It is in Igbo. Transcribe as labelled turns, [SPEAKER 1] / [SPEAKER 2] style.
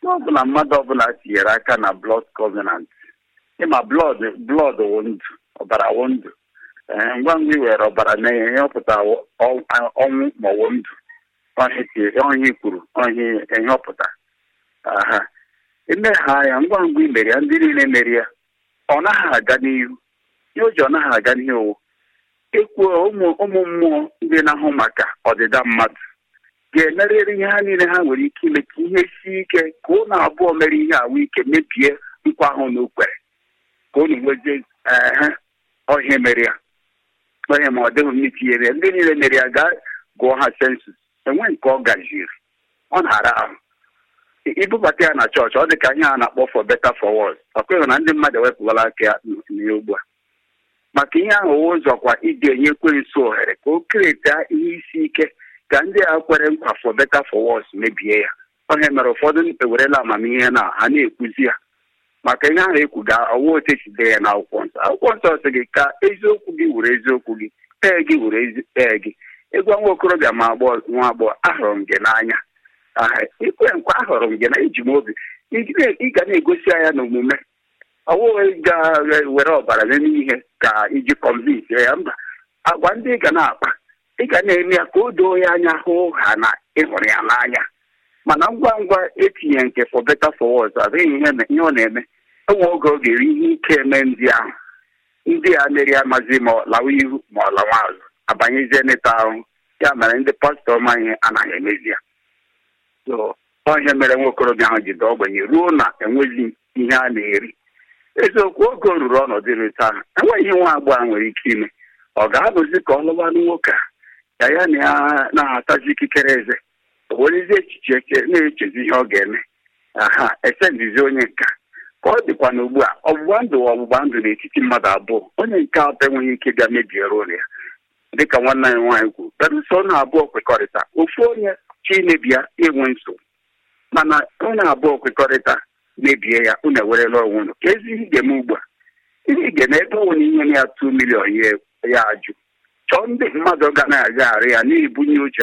[SPEAKER 1] ọbụla mmadụ ọbụla tinyere aka na blood covenant ịma blood blood wụ ndụ ọbara wụ ndụ ngwa ngwa i were ọbara na ihe ọpụta ọnwụ ma ọwụ ndụ ọhịa kwuru ọhịa ihe ọpụta aha eme ha ya ngwa ngwa i mere ya ndị niile mere ya ọ naghị aga n'ihu ihe o ji ọ naghị aga n'ihu ekwuo ụmụ mmụọ ndị na-ahụ maka ọdịda mmadụ ga-emerịrị ihe ha niile ha nwere ike ime ka ihe sie ike ka ụnụ abụọ mere ihe ahụ ike mebie nkwa ahụ na ukwere ka unu nwezie ọhịa mere ya onye ma ọ dịghị m itinyere ya ndị niile mere ya gaa gụọ ha sensus enwe nke ọ gajiri ọ na-ara ahụ ibubata ya na chọọchị ọ dị ka ihe a na-akpọ for better for worse ọ kweghị na ndị mmadụ ewepụwala aka ya n'ihe ugbu a maka ihe ahụ ụzọkwa iji enye ekwensu ohere ka o kereta ihe isi ike ka ndị a kwere nkwa for better for worse mebie ya onye mere ụfọdụ ewerela amamihe na ha na-ekwuzi ya maka ihe ahụ ekwu ga ọwa otu esi dee ya n'akwụkwọ nsọ akwụkwọ nsọ sị gị ka eziokwu gị were eziokwu gị ee gị were ee gị ịgwa nwa okorobịa ma nwa agbọghọ ahụrụ m gị n'anya ikwe nkwa ahụrụ m gị na iji m obi ị ga na-egosi anya n'omume ọwụghị ga-were ọbara n'ime ihe ka iji kọnvinsi ya mba agwa ndị ị ga na-akpa ị ga na-eme ya ka o doo ya anya hụ ha na ịhụrụ ya n'anya mana ngwa ngwa etinye nke for better for worse adịghị ihe ọ na-eme enwe oge ọ ga-eri ihe ike eme ndị ahụ ndị a mere ya mazi ma ọ lawa ihu ma ọ lawa azụ abanyezie n'ịta ahụ ya mere ndị pastọ ma ihe anaghị emezi ya ihe mere nwa okorobịa ahụ ji daa ogbenye ruo na enweghị ihe a na-eri eziokwu oge o ruru ọnọdụ ịrụta ahụ enweghị ihe nwa agbọghọ nwere ike ime ọ ga-anọzi ka ọ lụbanụ nwoke a ya ya na ya na-atazi ikikere eze o werezi echiche na-echezi ihe ọ ga-eme aha esendizi onye nka ka ọ dịkwa na ugbu a ọgbụgba ndụ ọgbụgba ndụ n'etiti mmadụ abụọ onye nke atọ enweghị ike bịa mebie rol ya dịka nwanne anyị nwaanyị kwuru belụsọ ọnụ abụọ kwekọrịta ofu onye chi imebi ya enwe nsogbu mana onye abụọ kwekọrịta mebie ya unu ewerela onwe unu ka ezi ihe ga-eme ugbu a ihe ga-eme ebe ọnwụ ihe ya 2 milion ya ajụ chọọ ndị mmadụ ga na-agagharị ya na-ebunye uche